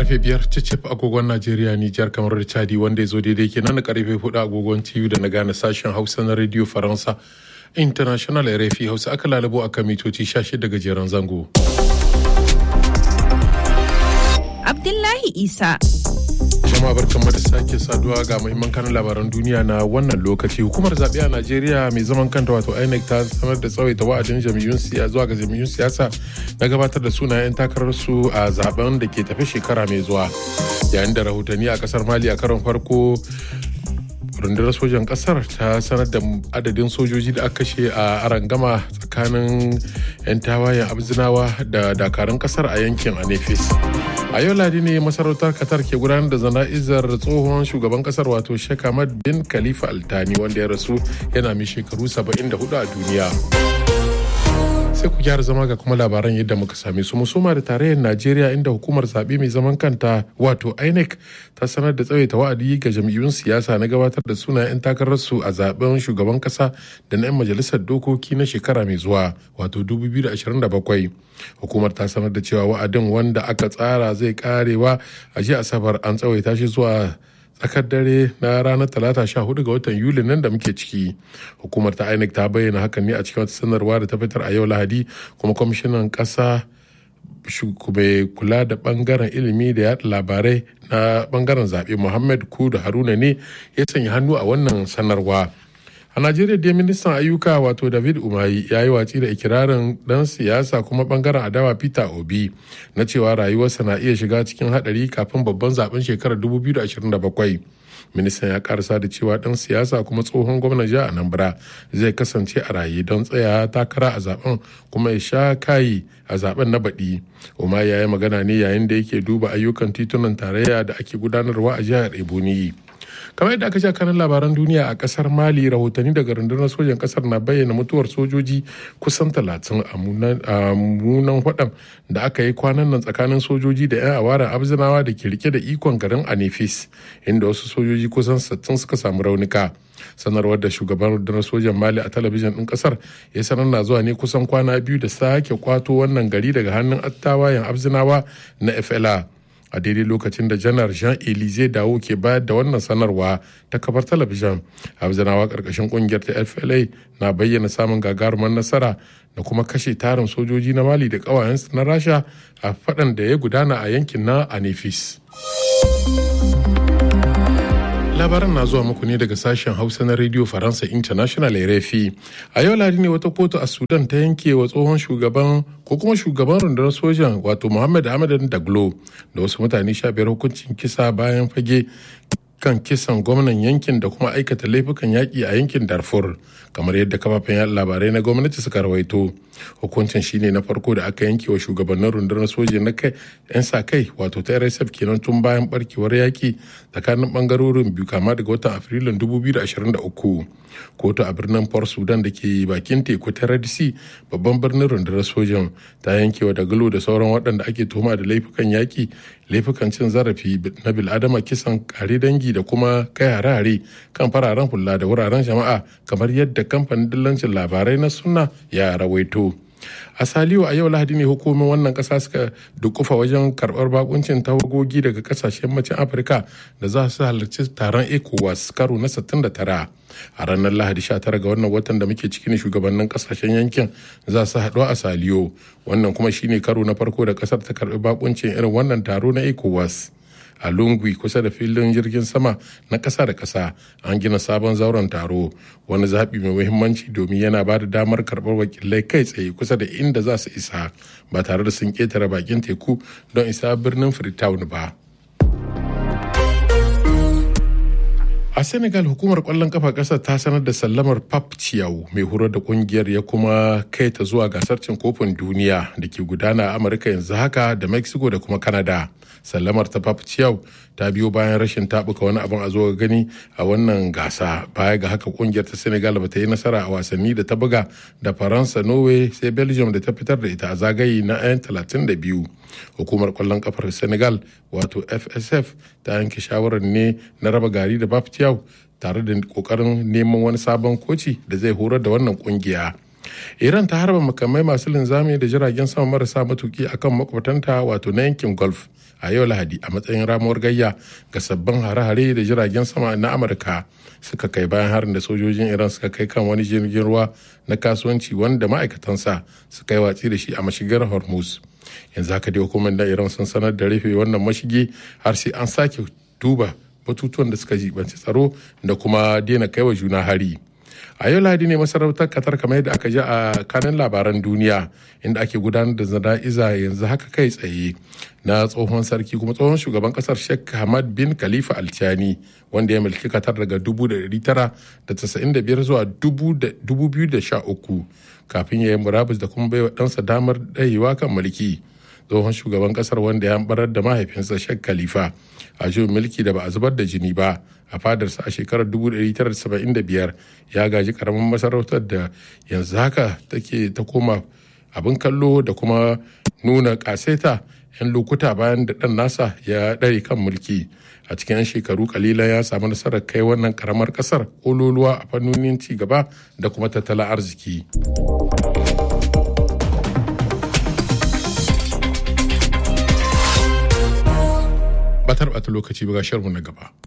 karfe biyar cicif agogon najeriya nijar kamar da chadi wanda ya zo daidai kenan na karfe hudu agogon tv da na gane sashen hausa na radio faransa international rfi hausa aka lalabo a kan mitoci 16 gajeren zango abdullahi isa jama'a barkanmu da sake saduwa ga muhimman kanan labaran duniya na wannan lokaci hukumar zaɓe a najeriya mai zaman kanta wato inec ta sanar da tsawaita wa'adin jam'iyyun siyasa zuwa ga jam'iyyun siyasa na gabatar da sunayen takararsu a zaben da ke tafi shekara mai zuwa yayin da rahotanni a kasar mali a karon farko rundunar sojan kasar ta sanar da adadin sojoji da aka kashe a arangama tsakanin 'yan tawayen abzinawa da dakarun kasar a yankin anefis a yau ladi ne masarautar qatar ke gudanar da zana'izar tsohon shugaban kasar wato sheikh ahmad bin khalifa altani wanda ya rasu yana mai shekaru 74 a duniya sai ku gyara zama ga kuma labaran yadda muka same su musoma da tarayyar najeriya inda hukumar zaɓe mai zaman kanta wato inec ta sanar da tsawaita wa'adi ga jam'iyyun siyasa na gabatar da sunayen takararsu a zaben shugaban kasa da na 'yan majalisar dokoki na shekara mai zuwa wato 2027 hukumar ta sanar da cewa wa'adin wanda aka tsara zai karewa a jiya asabar an tsawaita shi zuwa tsakar dare na ranar talata sha hudu ga watan yuli nan da muke ciki hukumar ta inec ta bayyana hakan ne a cikin wata sanarwa da ta fitar a yau lahadi kuma kwamishinan kasa mai kula da bangaren ilimi da yada labarai na bangaren zaɓe muhammad kudu haruna ne ya sanya hannu a wannan sanarwa a najeriya dai ministan ayyuka wato david umayi ya yi watsi da ikirarin dan siyasa kuma bangaren adawa peter obi na cewa rayuwarsa na iya shiga cikin hadari kafin babban zaben shekarar 2027 ministan ya karasa da cewa dan siyasa kuma tsohon gwamnan jihar anambra zai kasance a raye don tsaya takara a zaben kuma ya sha kayi a zaben na baɗi umar ya yi magana ne yayin da yake duba ayyukan titunan tarayya da ake gudanarwa a jihar ebonyi kamar yadda aka sha kanan labaran duniya a kasar mali rahotanni daga rundunar sojan kasar na bayyana mutuwar sojoji kusan talatin a munan hudam da aka yi kwanan nan tsakanin sojoji da 'yan awaren abzinawa da ke rike da ikon garin anifis inda wasu sojoji kusan 60 suka samu raunuka sanarwar da shugaban rundunar sojan mali a talabijin din kasar ya sanar na zuwa ne kusan kwana biyu da sake kwato wannan gari daga hannun attawayen abzinawa na fla a daidai lokacin da janar jean elize dawo ke bayar da wannan sanarwa ta kafar talabijin abzanawa karkashin kungiyar ta fla na bayyana samun gagarumar nasara da kuma kashe tarin sojoji na mali da kawayensu na rasha a faɗan da ya gudana a yankin na anefis labaran na zuwa muku ne daga sashen hausa na radio faransa international rfi a yau ladi ne wata kotu a sudan ta yanke wa tsohon shugaban ko kuma shugaban rundunar sojan wato muhammad ahmad daglo da wasu mutane sha biyar hukuncin kisa bayan fage kan kisan gwamnan yankin da kuma aikata laifukan yaƙi a yankin darfur kamar yadda kafafen yaɗa labarai na gwamnati suka rawaito hukuncin shine na farko da aka yanke wa shugabannin rundunar soja na kai 'yan sa kai wato ta rsf kenan tun bayan barkewar yaƙi tsakanin bangarorin biyu kama daga watan afrilun 2023 kotu a birnin port sudan da ke bakin teku ta red sea babban birnin rundunar sojan ta yanke wa dagalo da sauran waɗanda ake tuhuma da laifukan yaƙi laifukan cin zarafi na bil'adama kisan kare dangi da kuma kai hare-hare kan fararen hula da wuraren jama'a kamar yadda kamfanin dillancin labarai na sunna ya rawaito a saliyo a yau lahadi ne hukumomin wannan kasa suka dukufa wajen karbar bakuncin tawagogi daga kasashen macin afirka da za su halarci taron ecowas karo na 69 a ranar lahadi 19 ga wannan watan da muke ciki ne shugabannin kasashen yankin za su haɗu a saliyo wannan kuma shine karo na farko da kasar ta karbi bakuncin irin wannan taro na ecowas a lungwi kusa da filin jirgin sama na ƙasa da ƙasa an gina sabon zauren taro wani zaɓi mai muhimmanci domin yana ba da damar karɓar wakilai kai tsaye kusa da inda za su isa ba tare da sun ƙetare bakin teku don isa birnin freetown ba a senegal hukumar kwallon kafa ƙasar ta sanar da sallamar pap ciyau mai horar da kungiyar ya kuma kai ta zuwa gasar cin kofin duniya da ke gudana a amurka yanzu haka da mexico da kuma canada sallamar ta pap ciyau ta biyo bayan rashin tabuka wani abin a zo gani a wannan gasa baya ga haka kungiyar ta senegal ba ta yi nasara a wasanni da ta buga da faransa norway sai belgium da ta fitar da ita a zagaye na 'yan 32 hukumar kwallon kafar senegal wato fsf ta yanke shawarar ne na raba gari da pap ciyau tare da kokarin neman wani sabon koci da zai horar da wannan kungiya iran ta harba makamai masu linzami da jiragen sama marasa matuki akan makwabtanta wato na yankin golf a yau lahadi a matsayin ramuwar gayya ga sabbin hare-hare da jiragen sama na amurka suka kai bayan harin da sojojin iran suka kai kan wani jirgin ruwa na kasuwanci wanda ma'aikatansa suka yi watsi da shi a mashigar hormuz yanzu haka dai hukumar da iran sun sanar da rufe wannan mashigi har sai an sake duba batutuwan da suka jibanci tsaro da kuma daina kaiwa juna hari a yau lahadi ne masarautar katar kamar yadda aka ji a kanin labaran duniya inda ake gudanar da zana'iza yanzu haka kai tsaye na tsohon sarki kuma tsohon shugaban kasar sheikh hamad bin khalifa alchani wanda ya mulki katar daga 1995 zuwa 2013 kafin ya yi murabus da kuma baiwa ɗansa damar ɗayewa kan mulki tsohon shugaban kasar wanda ya barar da mahaifinsa sheikh khalifa a juyin mulki da ba a zubar da jini ba a fadarsa a shekarar 1975 ya gaji karamin masarautar da yanzu haka take ta koma abin kallo da kuma nuna kaseta 'yan lokuta bayan da ɗan nasa ya ɗare kan mulki a cikin 'yan shekaru kalilan ya samu nasarar kai wannan karamar ƙasar ololuwa a fannonin ci gaba da kuma tattalin arziki. ba ta lokaci ba ga sharmu na gaba.